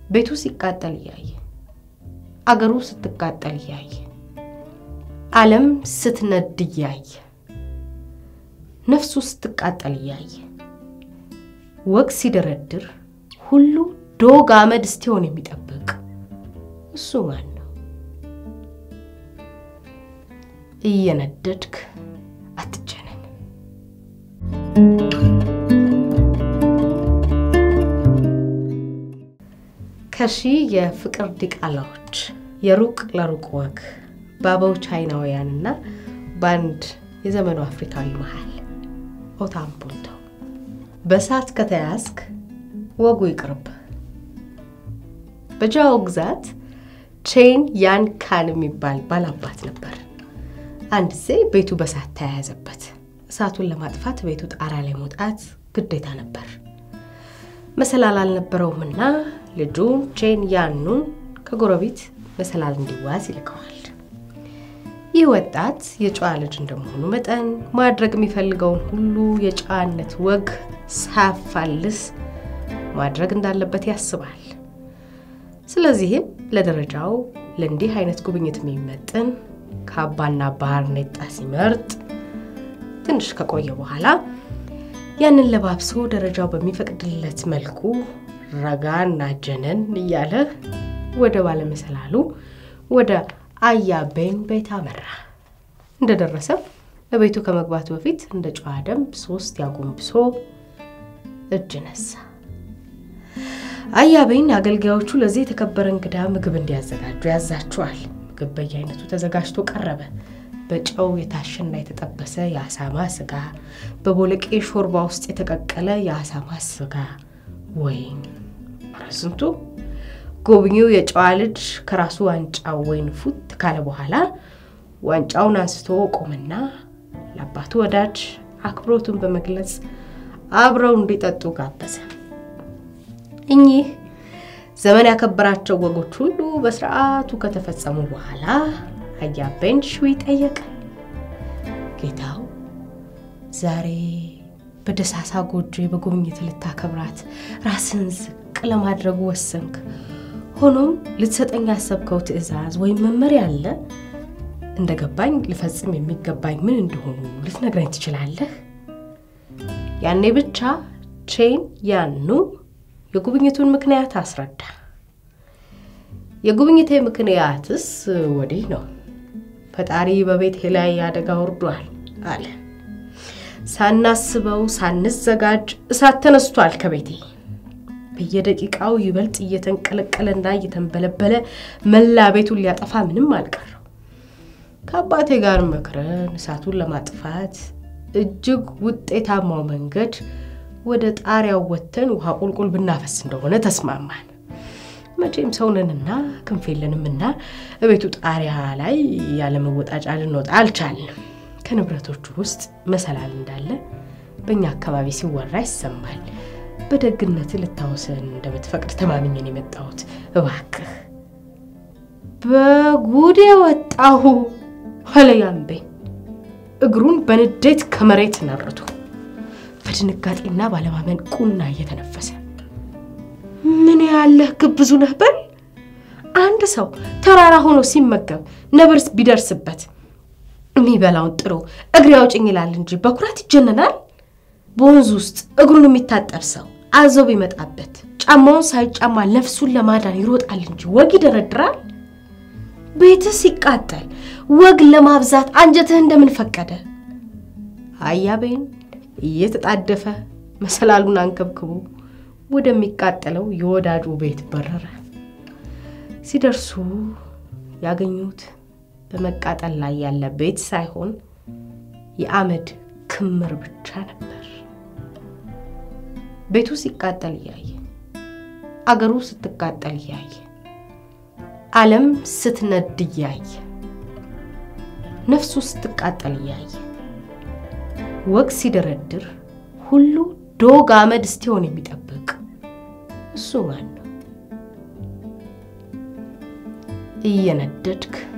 ቤቱ ሲቃጠል እያየ አገሩ ስትቃጠል እያየ ዓለም ስትነድ እያየ ነፍሱ ስትቃጠል እያየ ወግ ሲደረድር ሁሉ ዶግ አመድ እስቲሆን የሚጠብቅ እሱ ማን ነው? እየነደድክ አትጀነን። ከሺህ የፍቅር ዲቃላዎች የሩቅ ለሩቅ ወግ በአበው ቻይናውያንና በአንድ የዘመኑ አፍሪካዊ መሃል ኦታምፑንቶ በእሳት ከተያዝክ ወጉ ይቅርብ። በጃኦ ግዛት ቼን ያን ካን የሚባል ባላባት ነበር። አንድ ጊዜ ቤቱ በእሳት ተያያዘበት። እሳቱን ለማጥፋት ቤቱ ጣራ ላይ መውጣት ግዴታ ነበር። መሰላል አልነበረውምና ልጁ ቼን ያኑን ከጎረቤት መሰላል እንዲዋዝ ይልከዋል። ይህ ወጣት የጨዋ ልጅ እንደመሆኑ መጠን ማድረግ የሚፈልገውን ሁሉ የጨዋነት ወግ ሳያፋልስ ማድረግ እንዳለበት ያስባል። ስለዚህም ለደረጃው ለእንዲህ አይነት ጉብኝት የሚመጥን ካባና ባርኔጣ ሲመርጥ ትንሽ ከቆየ በኋላ ያንን ለባብሶ ደረጃው በሚፈቅድለት መልኩ ረጋና ጀነን እያለ ወደ ባለመሰላሉ ወደ አያቤን ቤት አመራ። እንደደረሰ በቤቱ ከመግባቱ በፊት እንደ ጨዋ ደንብ ሶስት ያጎንብሶ እጅ ነሳ። አያቤን አገልጋዮቹ ለዚህ የተከበረ እንግዳ ምግብ እንዲያዘጋጁ ያዛቸዋል። ምግብ በየአይነቱ ተዘጋጅቶ ቀረበ። በጨው የታሸና የተጠበሰ የአሳማ ስጋ፣ በቦለቄ ሾርባ ውስጥ የተቀቀለ የአሳማ ስጋ፣ ወይን ረስንቱ። ጎብኚው የጨዋ ልጅ ከራሱ ዋንጫው ወይን ፉት ካለ በኋላ ዋንጫውን አንስቶ ቆመና ለአባቱ ወዳጅ አክብሮቱን በመግለጽ አብረው እንዲጠጡ ጋበዘ። እኚህ ዘመን ያከበራቸው ወጎች ሁሉ በስርዓቱ ከተፈጸሙ በኋላ አያቤን ሽዊ ጠየቀ። ጌታው ዛሬ በደሳሳ ጎጆ በጉብኝት ልታከብራት ራስን ዝቅ ለማድረጉ ወሰንክ። ሆኖም ልትሰጠኝ ያሰብከው ትዕዛዝ ወይም መመሪያ አለ? እንደገባኝ ልፈጽም የሚገባኝ ምን እንደሆኑ ልትነግረኝ ትችላለህ? ያኔ ብቻ ቼን ያኑ የጉብኝቱን ምክንያት አስረዳ። የጉብኝቴ ምክንያትስ ወዲህ ነው። ፈጣሪ በቤቴ ላይ አደጋ ወርዷል አለ። ሳናስበው ሳንዘጋጅ እሳት ተነስቷል ከቤቴ። በየደቂቃው ይበልጥ እየተንቀለቀለና እየተንበለበለ መላ ቤቱን ሊያጠፋ ምንም አልቀረው። ከአባቴ ጋር መክረን እሳቱን ለማጥፋት እጅግ ውጤታማው መንገድ ወደ ጣሪያው ወጥተን ውሃ ቁልቁል ብናፈስ እንደሆነ ተስማማን። መቼም ሰውነንና ክንፍ የለንምና እቤቱ ጣሪያ ላይ ያለ መወጣጫ ልንወጣ አልቻልንም። ከንብረቶቹ ውስጥ መሰላል እንዳለ በእኛ አካባቢ ሲወራ ይሰማል። በደግነት ልታወሰን እንደምትፈቅድ ተማምኘን የመጣሁት እባክህ። በጉድ የወጣሁ ኋለያምቤ እግሩን በንዴት ከመሬት ነርቶ በድንጋጤና ባለማመን ቁና እየተነፈሰ ምን ያለህ ግብዙ ነህ በል። አንድ ሰው ተራራ ሆኖ ሲመገብ ነብርስ ቢደርስበት የሚበላውን ጥሎ እግሬ አውጭኝ ይላል እንጂ በኩራት ይጀነናል። በወንዝ ውስጥ እግሩን የሚታጠብ ሰው አዞ ቢመጣበት ጫማውን ሳይጫማ ነፍሱን ለማዳን ይሮጣል እንጂ ወግ ይደረድራል። ቤትህ ሲቃጠል ወግ ለማብዛት አንጀትህ እንደምን ፈቀደ? አያቤን እየተጣደፈ መሰላሉን አንከብክቦ ወደሚቃጠለው የወዳጁ ቤት በረረ። ሲደርሱ ያገኙት በመቃጠል ላይ ያለ ቤት ሳይሆን የአመድ ክምር ብቻ ነበር። ቤቱ ሲቃጠል እያየ አገሩ ስትቃጠል እያየ ዓለም ስትነድ እያየ ነፍሱ ስትቃጠል እያየ ወግ ሲደረድር ሁሉ ዶግ አመድ እስቲሆን የሚጠብቅ እሱ ማን ነው? እየነደድክ